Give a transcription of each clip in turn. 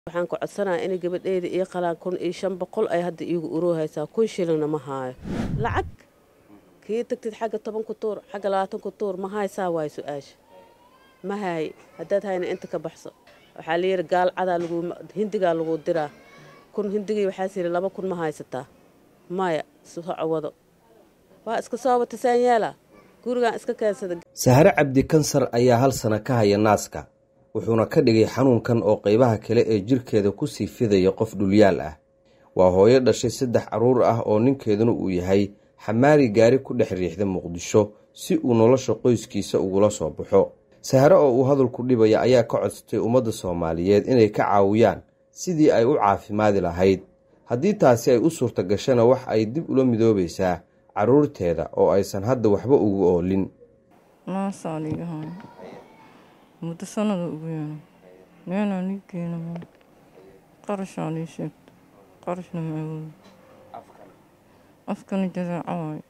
waxaan ku codsanayaa inay gabadheyda ii qalaan kun iyo shan boqol ay hadda iigu uroohaysaa kun shilingna ma haayo lacag kii tagtid xagga tobanku tuur xagga labaatanku tuur ma haysaa waay su-aasha ma haay haddaad hayna inta ka baxso waxaa layidhi gaal cadaa lagu hindigaa lagu diraa kun hindigii waxaas yidhi laba kun ma haysataa maya soco wado waa iska soo wata saan yeelaa gurigaan iska keensada sahare cabdi kansar ayaa hal sana ka haya naaska wuxuuna ka dhigay xanuunkan oo qaybaha kale ee jirkeeda kusii fidaya qof dhulyaal ah waa hooyo dhashay saddex carruur ah oo ninkeeduna uu yahay xamaari gaari ku dhex riixda muqdisho si uu nolosha qoyskiisa ugula soo baxo sahare oo uu hadalku dhibaya ayaa ka codsatay ummadda soomaaliyeed inay ka caawiyaan sidii ay u caafimaadi lahayd haddii taasi ay u suurta gashana wax ay dib ula midoobaysaa carruurteeda oo aysan hadda waxba ugu oolin naasaaligahay muddo sanada ugu yeena meenaa nii keena qarashaa lii sheegta qarashna ma awoodo afkani jadeeco waaye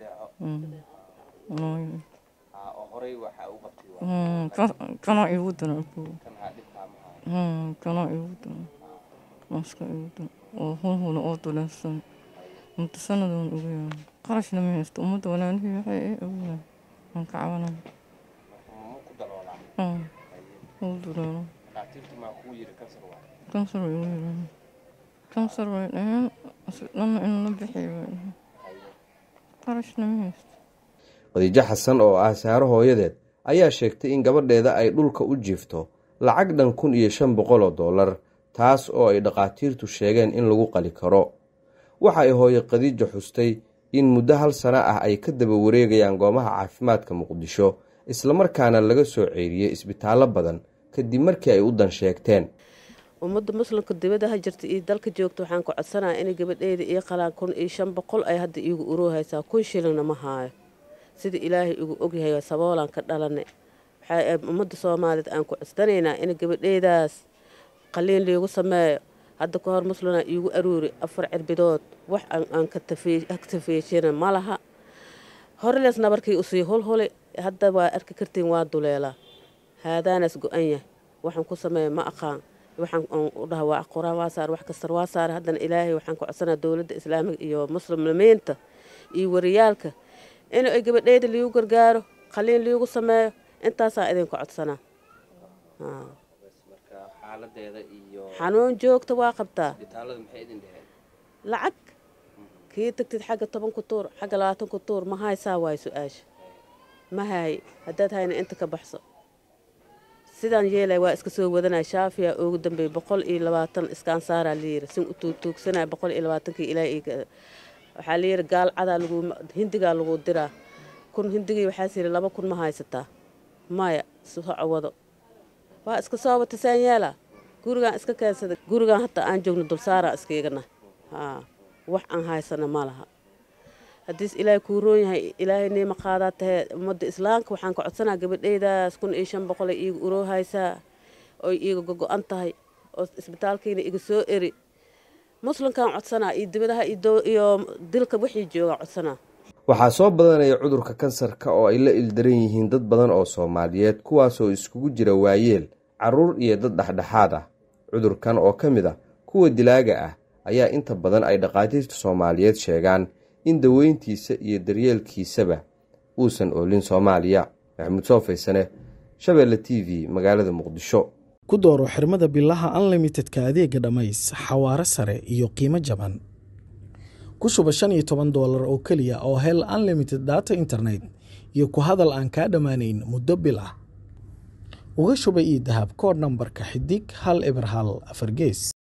kanaa iigu dana kanaa iigu dana naaska iigu dana oo hulhula oo duleelsan muddo sanadoon ugu yeena qarashna ma haysto ummadda walaalihii waxay ee awoodan waan ka cabanaya kansar way igu yiraahdeen kansar way dhaheen dhanna in la bixiyo way dhaheen qarashna ma haysto khadiijo xasan oo ah saaro hooyadeed ayaa sheegtay in gabadheeda ay dhulka u jiifto lacag dhan kun iyo shan boqol oo dollar taas oo ay dhakhaatiirtu sheegeen in lagu qali karo waxa ay hooye khadiijo xustay in muddo hal sano ah ay ka daba wareegayaan goobaha caafimaadka muqdisho islamarkaana laga soo ceeriyey isbitaallo badan kadib markii ay u dan sheegteen ummadda muslimka dibadaha jirta iyo dalka joogta waxaan ku codsanayaa inay gabadheyda ii qalaan kun iyo shan boqol ay hadda iigu uroohaysaa kun shilingna ma haayo sida ilaahay igu ogyahay saboolaan ka dhalanay waxaa ummadda soomaaliyeed aan ku codsanaynaa in gabadheydaas qaliin liigu sameeyo hadda ka hor muslimna iigu aruuri afar cirbidood wax aan ka tafeeshina ma laha horlees nabarkii usii hulhuli hadda waa arki kartiin waa duleelaa haadaanaas go-an yahay waxaan ku sameeya ma aqaan waxaan u dhaha waa quraan waa saar wax kastar waa saar haddana ilaahay waxaan ku codsanaa dowladda islaamiga iyo muslimiinta iyo wariyaalka in ay gabadheyda liigu gargaaro qaliin liigu sameeyo intaasaa idinku codsanaa xanuun joogta waa qabtaa lacag kii tagtid xagga tobanku tuur xagga labaatanku tuur ma haysaa waay su-aasha ma haay haddaad hayna inta ka baxso sidaan yeelay waa iska soo wadanaya shaafiya ugu dambeeyey boqol iyo labaatan iskaan saaraa layiri sin u tuugtuugsanaya boqol iyo labaatankii ilaa waxaa layidhi gaal cadaa lagu hindigaa lagu diraa kun hindigii waxaas yidhi laba kun ma haysataa maya soco wado waa iska soo wata saan yeelaa gurigaan iska keensada gurigaan hataa aan joogno dulsaaraan iskaigana haa wax aan haysana ma laha haddiis ilaahay kuu roon yahay ilaahay niima qaadaa tahee ummadda islaamka waxaan ka codsanaa gabadheydaas kun iyo shan boqol ay iiga uroohaysaa oy iiga gogo-an tahay oo isbitaalkiina iga soo eri muslimkaan codsanaa iyo dibadaha iyo dilka wixii joogaan codsanaa waxaa soo badanaya cudurka kansarka oo ay la ildaran yihiin dad badan oo soomaaliyeed kuwaasoo iskugu jira waayeel carruur iyo dad dhexdhexaad ah cudurkan oo ka mid a kuwa dilaaga ah ayaa inta badan ay dhakhaatiirta soomaaliyeed sheegaan in daweyntiisa iyo daryeelkiisaba uusan oolin soomaaliya maxamuud soo faysane shabeelle t v magaalada muqdisho ku dooro xirmada bilaha unlimitedka adeega dhammays xawaaro sare iyo qiimo jaban ku shuba shan iyo toban doolar oo keliya oo hel unlimited data internet iyo ku hadal aan kaa dhammaanayn muddo bil ah uga shuba io dahab kood nambarka xidig hal eber hal afar gees